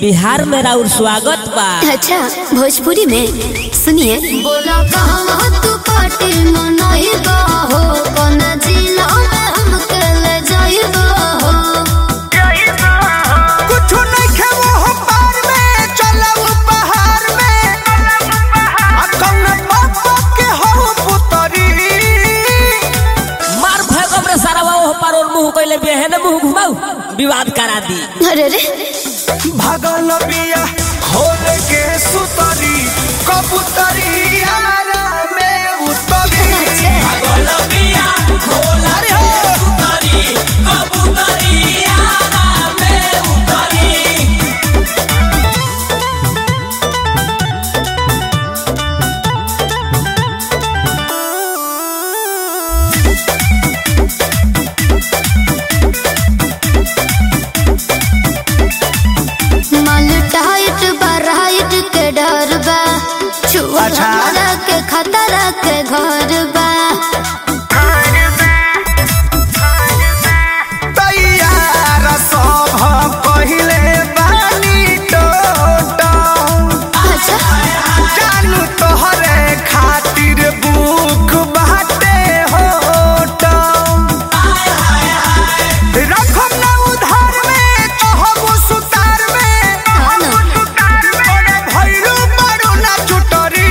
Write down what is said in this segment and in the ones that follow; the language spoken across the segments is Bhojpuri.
बिहार में राउर स्वागत बा अच्छा भोजपुरी में सुनिए बोला कहाँ तू पार्टी मनाइबा हो कौन जिला में हमके ले जाइबा हो कुछु नइखे वो पार में चलऊ पहाड़ में आ कौन पापा के हो पुतरी मार भगम रे सारा वो पार और मुंह कइले बेहन मुंह घुमाऊ विवाद करा दी अरे रे भगल बिया खोल के सुतरी कबूतरी आरा में उतरी भगल बिया खोल अरे हो माल टाइट बराइट के डर बा छुआ अच्छा। हमरा के खतरा के घर बा तैयार सब पहिले बानी टोटो अच्छा जानू तोहरे खातिर बुक बाटे होटो रखम ना उधार में कहबो सुतार में हाँ ना। ओरे भैरू बड़ू ना चुटरी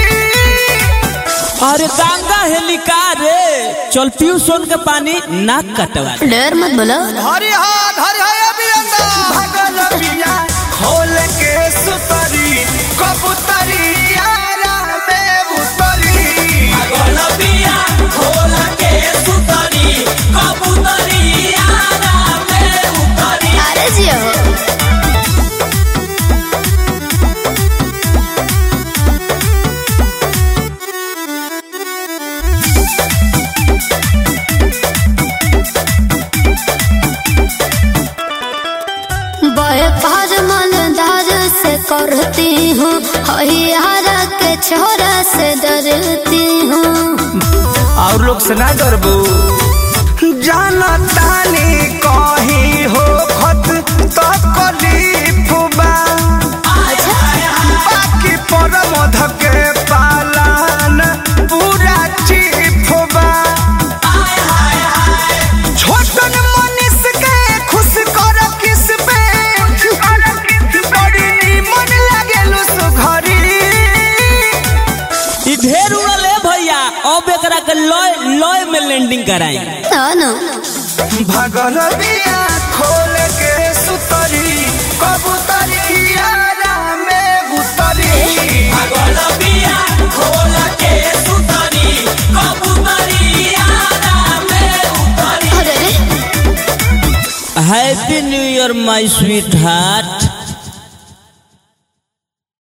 अरे गंगा हेलिका रे चल पीऊ सोन के पानी नाक कटवा दे। डर मत बोलो हरि हा हरि हा अभियंता भगल बिया खोल के सुतरी कबूतरी आरा में उतरी भगल बिया खोल के सुतरी कबूतरी आरा में उतरी अरे जियो बड़े पार मालदार से करती हूँ हरियारा के छोरा से डरती हूँ और लोग से ना डरबू जाना तानी कहीं हो खत तो कलीफ बा बाकी पर मध के पालन पूरा चीफ बा छोटन मनीष के खुश कर किस पे बड़ी निमन लागेलु सुघरी ई ढेर उड़ल है भैया अब एकरा के लॉय लॉय में लैंडिंग कराई हाँ ना भगल बिया खोल के सुतरी कबूतरी आरा में उतरी भगल बिया खोल के सुतरी कबूतरी आरा में उतरी अरे रे happy new year my sweet heart